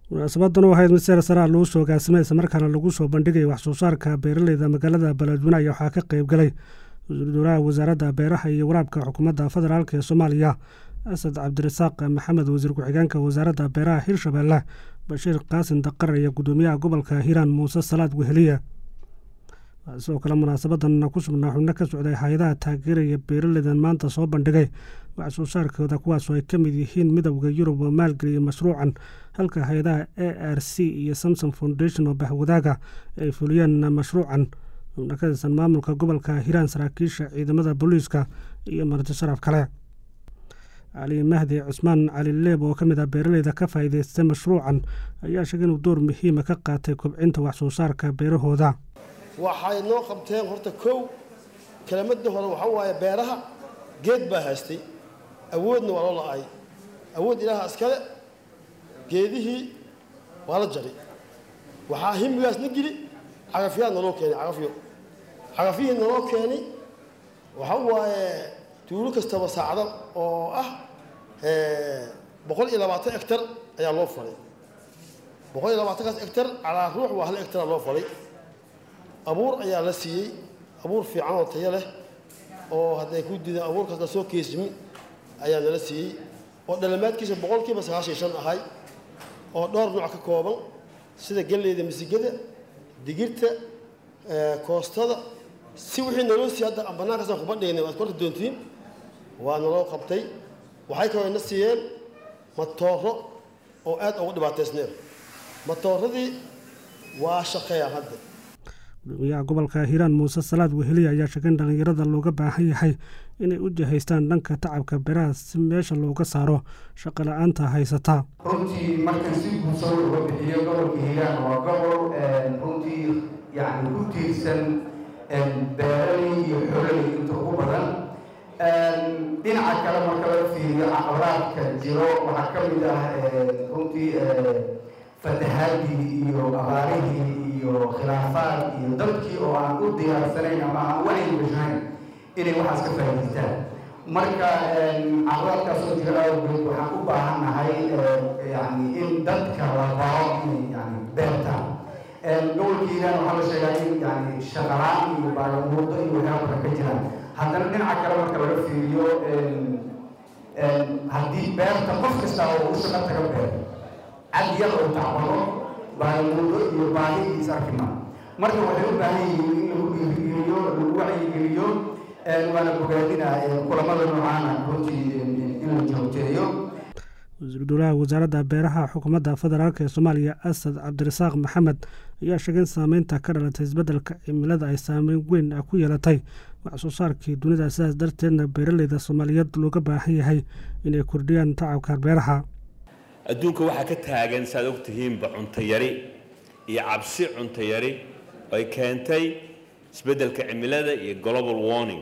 munaasabadan oo ahayd mid seer saraa lagu soo gaasimay islamarkaana lagu soo bandhigay wax soo saarka beeraleyda magaalada beledweyne ayaa waxaa ka qayb galay wasiiru dowlaha wasaaradda beeraha iyo waraabka xukuumadda federaalk ee soomaaliya asad cabdirasaaq maxamed wasiir ku-xigeenka wasaaradda beeraha hirshabeelle bashiir qaasin daqar iyo guddoomiyaha gobolka hiiraan muuse salaad weheliye sidoo kale munaasabadan ku sugnaa xubno ka socday hay-adaha taageeraya beeraleydan maanta soo bandhigay wax soo saarkooda kuwaasoo ay ka mid yihiin midowda yurub oo maalgeliyay mashruucan halka hay-adaha a r c iyo samson foundation oo bahwadaaga ay fuliyeen mashruucan xubno ka tirsan maamulka gobolka hiiraan saraakiisha ciidamada booliiska iyo marti sharaf kale cali mahdi cusmaan cali leeb oo ka mid ah beeraleyda ka faa'iidaystay mashruucan ayaa sheegay inuu door muhiima ka qaatay kobcinta wax soo saarka beerahooda waxay noo qabteen horta kow kelimadii hore waxaa waaye beeraha geed baa haystay awoodna waa loo la-ay awood ilaaha iskale geedihii waa la jaray waxaa himigaasna geli cagafyaa naloo keenay cagafyo cagafyihii naloo keenay waxaa waaye tuulo kastaba saacdo oo ah boqol iyo labaatan egtar ayaa loo falay boqol iyo labaatankaas egtar calaa ruux waa hal egtara loo falay abuur ayaa la siiyey abuur fiican oo tayo leh oo hadday ku diidaan abuurkaas la soo keesimi ayaa nala siiyey oo dhalamaadkiisa boqolkiiba sagaashan shan ahay oo dhowr nooc ka kooban sida galleyda misigada digirta koostada si wixii naloo siiyey hadda bannaankaasaan kuba dhignay waad korta doontiin waa naloo qabtay waxay kaloo na siiyeen matooro oo aad uga dhibaataysneen matooradii waa shaqeeyaan hadda gudoomiyaha gobolka hiiraan muuse salaad weheliye ayaa sheegay in dhallinyarada looga baahan yahay inay u jihaystaan dhanka tacabka beeraha si meesha looga saaro shaqo la-aanta haysata runtii markan si guusan uga bixiyo gobolka hiiraan waa gobol runtii yani ku tiirsan beeraley iyo xoololey inta ugu badan dhinaca kale marka laga fiiriyo caqabadaadka jiro waxaa ka mid ah runtii fatahaadii iyo abaarihii iyo khilaafaad iyo dadkii oo aan u diyaarsanayn ama aan wacyi gashayn inay waxaas ka faa'idaystaan marka caqabadaadkaasoo jira awgeed waxaan u baahannahay yani in dadka la baro inay yani beertaan gobolka hiiraan waxaa la sheegaa in yani shaqalaan iyo baagamuudo iyo waxyaaba badan ka jiraan haddana dhinaca kale marka laga fiiriyo haddii beerta qof kasta oo u shaqo taga beer cad yar oo tacbado baagamuudo iyo baahidiis arkima marka waxay u baahan yihiin in lagu dhiirigeliyo lagu wacyigeliyo waana bogaadina kulamada noocaana runtii in la joogteeyo wasiiru dowlaha wasaaradda beeraha xukuumadda federaalk ee soomaaliya asad cabdirasaaq maxamed ayaa sheegay in saameynta ka dhalatay isbeddelka cimilada ay saameyn weyn ku yeelatay wax soo saarkii dunida sidaas darteedna beeraleyda soomaaliyeed looga baahan yahay inay kordhiyaan tacabka beeraha adduunka waxaa ka taagan saaad og tihiinba cunto yari iyo cabsi cunto yari ay keentay isbeddelka cimilada iyo global warning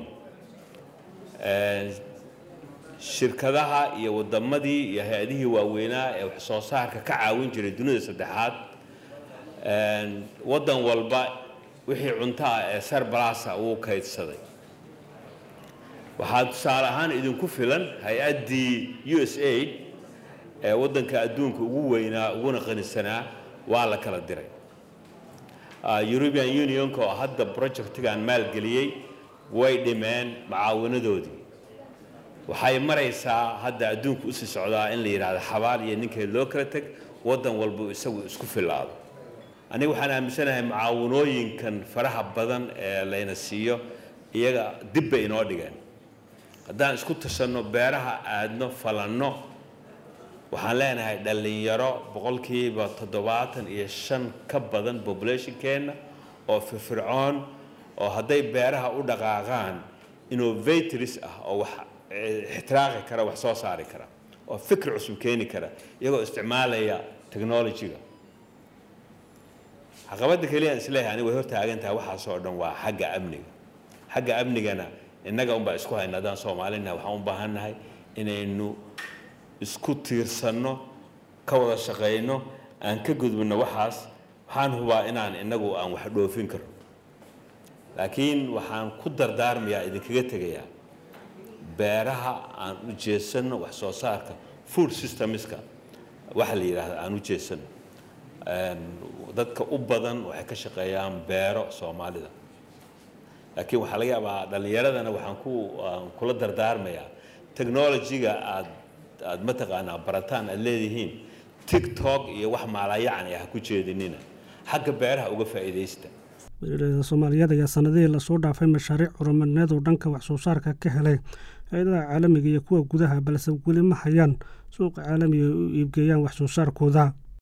shirkadaha iyo waddamadii iyo hay-adihii waaweynaa ee wax soo saarka ka caawin jiray dunida saddexaad waddan walba wixii cunto ah ee sarbalasa wuu kaydsaday waxaa tusaale ahaan idinku filan hay-addii u s aid ee waddanka adduunka ugu weynaa uguna qanisanaa waa la kala diray european unionka oo hadda projectigan maalgeliyey way dhimeen mucaawinadoodii waxay maraysaa hadda adduunka usii socdaa in la yidhahdo xabaal iyo ninkay loo kala teg waddan walba isagu isku filaado aniga waxaan aaminsanahay mucaawanooyinkan faraha badan ee layna siiyo iyaga dib bay inoo dhigeen haddaan isku tashanno beeraha aadno falanno waxaan leenahay dhallinyaro boqolkiiba toddobaatan iyo shan ka badan populationkeenna oo firfircoon oo hadday beeraha u dhaqaaqaan innovators ah oo wax ixtiraaqi kara wax soo saari kara oo fikir cusub keeni kara iyagoo isticmaalaya technologyga caqabadda keliyaan isleeyahay aniga way hortaagan tahay waxaasoo dhan waa xagga amniga xagga amnigana innaga unbaa isku hayna haddaan soomaalinaha waxaan u baahannahay inaynu isku tiirsanno ka wada shaqayno aan ka gudbinno waxaas waxaan hubaa inaan innagu aan wax dhoofin karno laakiin waxaan ku dardaarmayaa idinkaga tegayaa beeraha aan u jeesanno wax soo saarka food systemska waxa la yidhaahda aan u jeesanno dadka u badan waxay ka shaqeeyaan beero soomaalida laakiin waxaa laga yaabaa dhallinyaradana waxaan ku kula dardaarmayaa technology-ga aad aad mataqaanaa barataan aad leedihiin tiktok iyo wax maalayacni ah ku jeedinina xagga beeraha uga faa'iidaysta beeraleyda soomaaliyeed ayaa sanadihii lasoo dhaafay mashaariic horumarneed oo dhanka wax soo saarka ka helay hay-adaha caalamiga iyo kuwa gudaha balse weli ma hayaan suuqa caalamiga ay u iibgeeyaan wax soo saarkooda